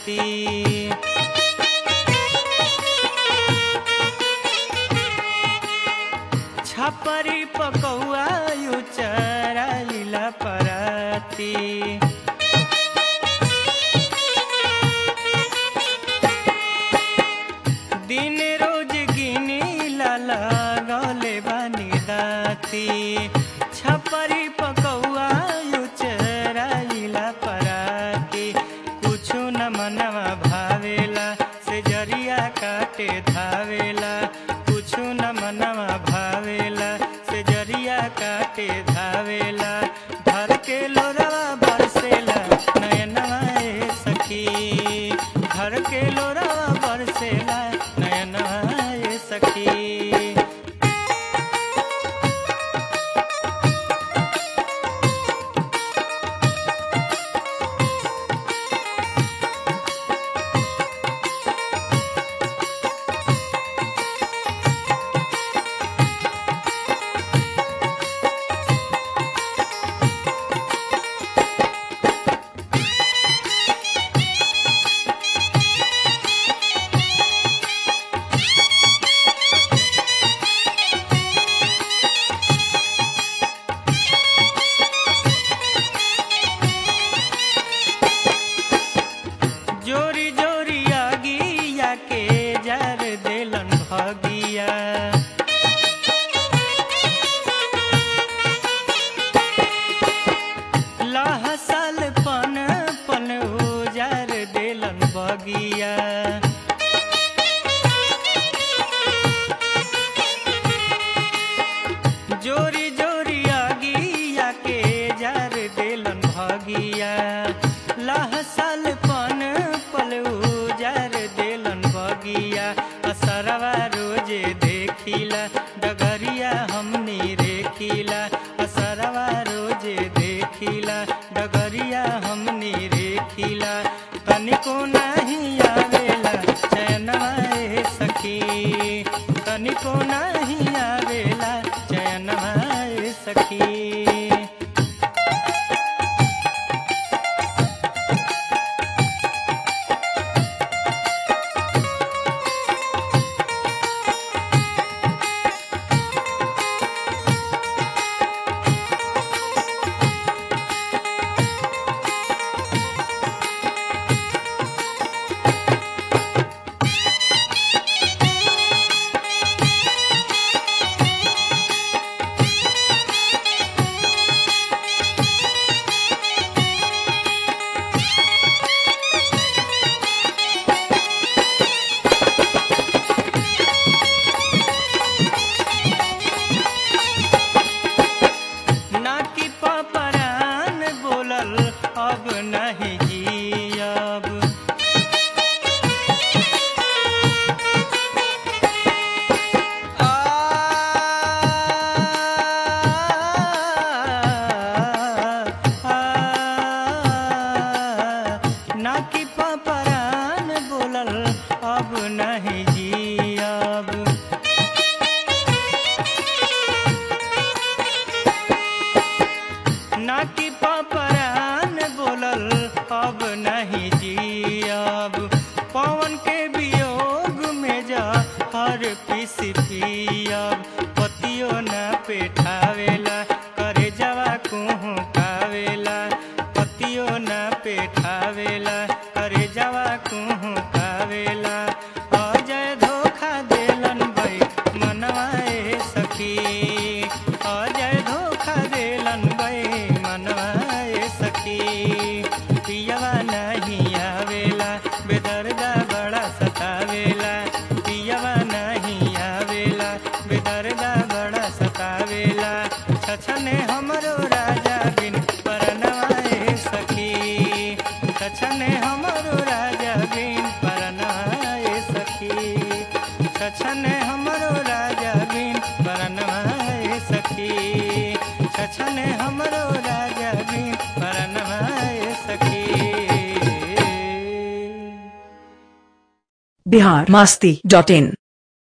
पराती छपरी पकौआ यू चराइला पराती दिन रोज गिनी लाला गले बानी दाती छपरी पकौआ यू चराइला पराती कुछु न मनवा भावेला से जरिया काटे धावेला कुछु न मनवा भावेला से जरिया काटे धावेला भर के लोरवा बरसेला नयनवा ए सखी घर के लोरवा बरसेला नयनवा ए सखी जोरी जोरी आगिया के जर देलन भगिया लहसल पन पन उजर देलन बगिया जोरी जोरी आगिया के जर देलन भगिया लहसल पन पल उजर देलन बगिया असरवा रोजे देखिला डगरिया हमनी रेखिला असरवा रोजे देखिला डगरिया हमनी रेखिला तनिको नहीं आवेला चैनवा ए सखी तनिको नहीं आवेला चैनवा ए सखी ना कि पपरान बोलल अब नहीं जियब आ, आ, ना कि पपरान बोलल अब नहीं जियब ना कि पपरान बोलल अब नहीं जियब पवन के वियोग में जा हर पिस पियब पतियो न पेठावेला करे जवा कुहू कावेला पतियो न पेठावेला करे जवा कुहू कावेला अजय धोखा देलन भाई मनवा ए सखी अजय धोखा देलन भाई मनवा ए सखी पियवा नहीं आवेला बेदर्दा बड़ा सतावेला पियवा नहीं आवेला बेदर्दा बड़ा सतावेला छछने हमरो राजा बिन परनवा ए सखी छछने हमरो राजा बिन परनवा ए सखी छछने हमरो राजा बिन परनवा ए सखी छछने हमरो राजा बिन परनवा ए सखी बिहार मास्ती डॉट इन